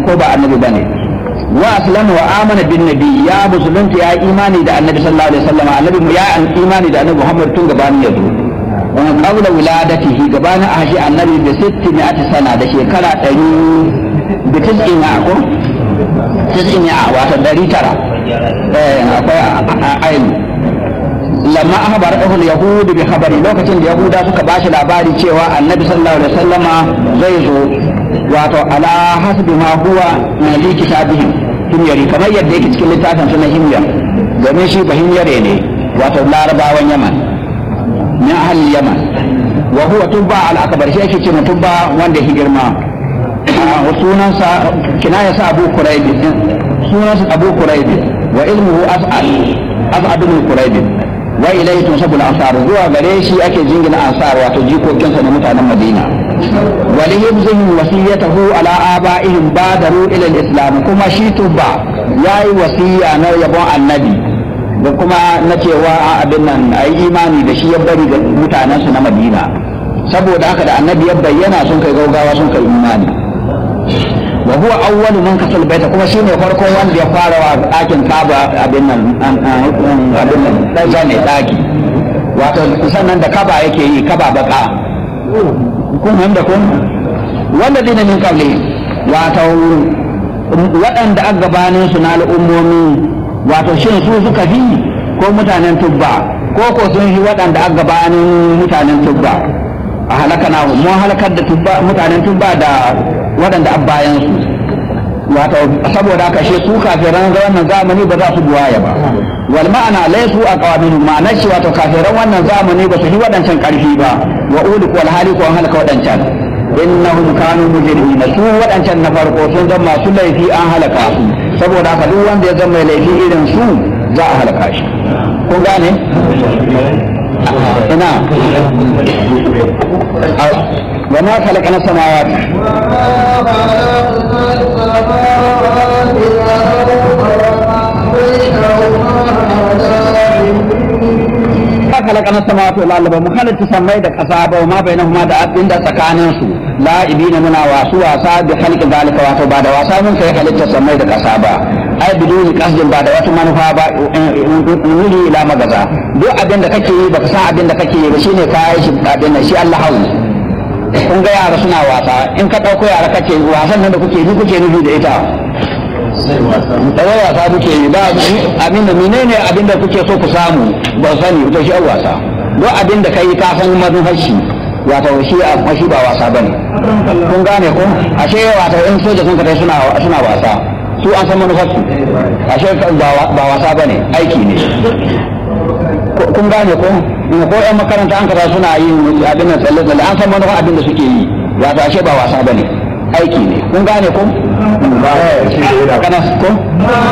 ko ba annabi bane wa aslama wa amana bin nabi ya musulunta ya imani da annabi sallallahu alaihi wasallam annabi ya imani da annabi Muhammad tun gabanin ya zo wa qabla wiladatihi gabanin a shi annabi bi 600 sana da shekara 100 bi 90 ko 90 wato 900 eh akwai ayin lamma ahbar ahul yahud bi khabari lokacin da yahuda suka bashi labari cewa annabi sallallahu alaihi wasallama zai zo wato ala hasbi ma huwa min li kitabihim himyari kamar yadda yake cikin littafin suna himyar domin shi ba himyare ne wato larabawan yaman min ahli yaman wa huwa tubba al akbar shi yake ce tubba wanda ya girma sunansa kinaya sa abu quraib sunansa abu quraib wa ilmuhu as'al as'ad bin quraib wa ilayhi tunsabu al-ansar zuwa gare shi ake jingina ansar wato jikokinsa na mutanen madina wa li hibzihim wasiyatahu ala abaihim badaru ila al-islam kuma shi tubba yayi wasiya na yabon annabi da kuma na cewa abin nan ayi imani da shi ya bari ga mutanensu na madina saboda haka da annabi ya bayyana sun kai gaugawa sun kai imani wa huwa awwalu man kasal baita kuma shine farkon wanda ya fara wa ɗakin Kaaba abin nan abin nan dan ne ɗaki wato sannan da kaba yake yi kaba baka kun wanda kun wanda dina min qabli wato waɗanda aka gabanin su na al'ummomi wato shin su suka fi ko mutanen tubba ko ko sun fi waɗanda aka gabanin mutanen tubba a halaka na mun halakar da mutanen tubba da waɗanda an bayan su wato saboda haka shi su kafiran wannan zamani ba za su buwaya ba wal ma'ana laysu aqwamin ma'anar shi wato kafiran wannan zamani ba su yi waɗancan ƙarfi ba wa uliku wal haliku an halaka waɗancan innahum kanu mujrimina su waɗancan na farko sun zama masu laifi an halaka su saboda haka duk wanda ya zama mai laifi irin su za a halaka shi kun gane ina وما خلقنا السماوات ما خلقنا السماوات والارض ومخلق تسمي دك اصابه وما بينهما da abin da tsakanin su la'ibina muna wasu wasa bi khalqi zalika wato ba da wasa mun kai halitta samai da kasa ba ai biduni kasdin ba da wata manufa ba nuri ila magaza duk abin da kake yi baka san abin da kake yi ba shine kai shi abin nan shi Allah hawu kun ga yara suna wasa in ka ɗauko yara kace wasan nan da kuke yi kuke nufi da ita da wasa kuke yi ba abin da menene abin da kuke so ku samu ba sani to shi wasa duk abin da kai ka san manufar shi wato shi a shi ba wasa bane kun gane ko ashe wato in soja sun kai suna suna wasa su an san manufar su ashe ba wasa bane aiki ne kun gane ko ko yan makaranta an kaza suna yin abin nan tsalle tsalle an san manufar abin da suke yi wato ashe ba wasa bane aiki ne kun gane ko ba kana ko